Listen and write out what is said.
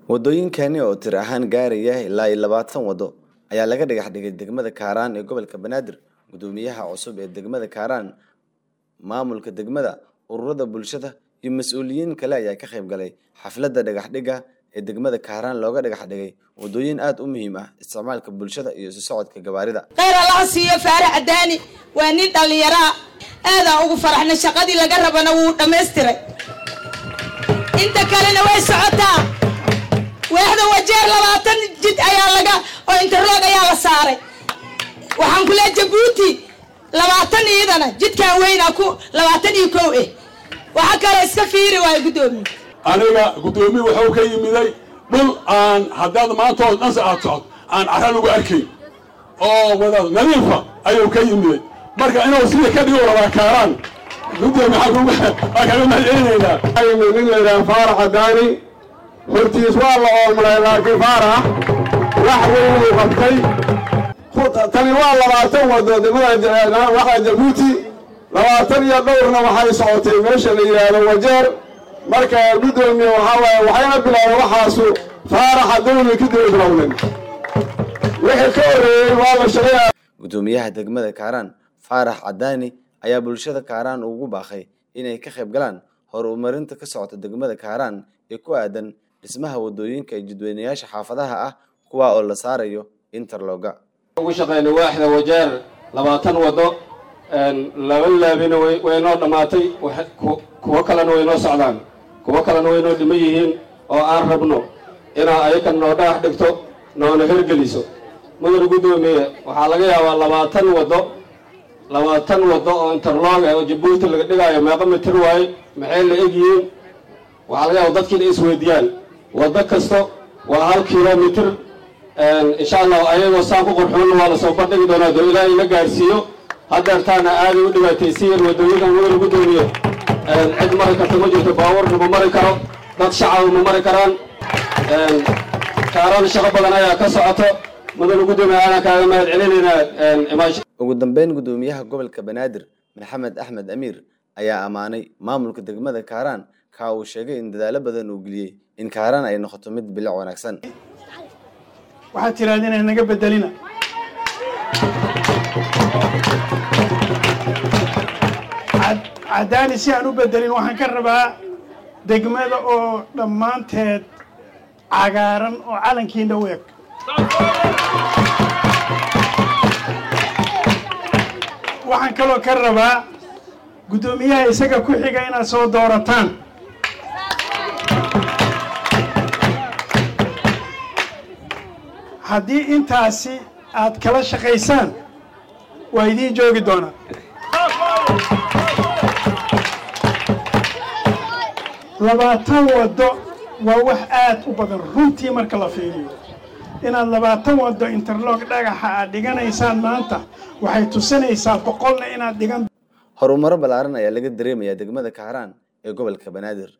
Wadooyinkani oo tir ahaan gaaraya ilaa iyo labaatan wado ayaa laga dhagax dhigay degmada Kaaraan ee gobolka Banaadir. Guddoomiyaha cusub ee degmada Kaaraan, maamulka degmada, ururada bulshada iyo mas'uuliyiin kale ayaa ka qayb galay xafladda dhagax dhigga ee degmada Kaaraan looga dhagax dhigay wadooyin aad u muhiim ah isticmaalka bulshada iyo isu socodka gawaarida. khayr allaha siiyo faarax cadaani waa nin dhallinyaraa aadaan ugu faraxna shaqadii laga rabana wuu dhammaystiray inta kalena way socotaa weexda wajeer labaatan jid ayaa laga oo interloog ayaa la saaray waxaan ku leeya jabuuti labaatan iidana jidkaan weynaa ku labaatan iyo kow eh waxa kale iska fiiri waayo guddoomiye aniga guddoomiye wuxuu ka yimiday dhul aan haddaad maanta oo dhanse aad socod aan cara lagu arkayn oo wada nadiifa ayuu ka yimiday marka inuu sida ka dhigo rabaa kaaraan guddoomiye waa kaga mahadcelinaynaa yimid nin layidhaha faarax cadaani hortiis waa la oomray laakiin faarax wax weyn uu qabtay tani waa labaatan wado degmada waxa jabuuti labaatan iyo dhowrna waxay socotay meesha la yidhaahdo wajeer marka guddoomiye waxaa waaye waxayna bilaabeen waxaasu faaraxa dawli kadib ay bilowdeen wixii ka horreeyey waa la shaqeeya Guddoomiyaha degmada Kaaraan, Faarax Cadaani, ayaa bulshada Kaaraan ugu baaqay inay ka qayb galaan horumarinta ka socota degmada Kaaraan ee ku aadan dhismaha wadooyinka iyo jidweynayaasha xaafadaha ah kuwa oo la saarayo interlooga. ugu shaqeynay waaxda wajeer labaatan wado laba laabina way noo dhammaatay kuwo kalena way noo socdaan kuwo kalena way noo dhiman yihiin oo aan rabno inaa ayakan noo dhagax dhigto noona hergeliso mudane guddoomiye waxaa laga yaabaa labaatan wado labaatan wado oo interlog ah oo jabuuti laga dhigaayo meeqa mitir waaye maxay la egyihiin waxaa laga yaaba dadkiina isweydiiyaan wado kasto waa hal kilomitir insha allah ayagoo saan ku qurxoonna waa lasoo bandhigi doonaa doo ilaahay la gaarsiiyo haddeertaana aaday u dhibaataysiiyeen wadooyinkan mudane guddoomiye cid mari karta ma jirto baabuurna ma mari karo dad shacaba ma mari karaan kaaraan shaqo badan ayaa ka socoto mudane guddoomiye aanaan kaaga mahad celinaynaa Ugu dambeyn, guddoomiyaha gobolka Banaadir, Maxamed Axmed Amiir, ayaa ammaanay maamulka degmada Kaaraan ka uu sheegay in dadaalo badan uu geliyey in Kaaraan ay noqoto mid bilic wanaagsan. waxaad tirahdeen inay naga bedelina cadaani si aan u bedelin waxaan ka rabaa degmada oo dhammaanteed cagaaran oo calankiina u eg waxaan kaloo ka rabaa guddoomiyaha isaga ku xiga inaad soo doorataan haddii intaasi aad kala shaqaysaan waa idiin joogi doonaa labaatan waddo waa wax aad u badan runtii marka la fiiriyo inaad labaatan waddo interlog dhagaxa aad dhiganaysaan maanta waxay tusinaysaa boqolna inaad dhigan Horumaro ballaaran ayaa laga dareemayaa degmada Kaaraan ee gobolka Banaadir.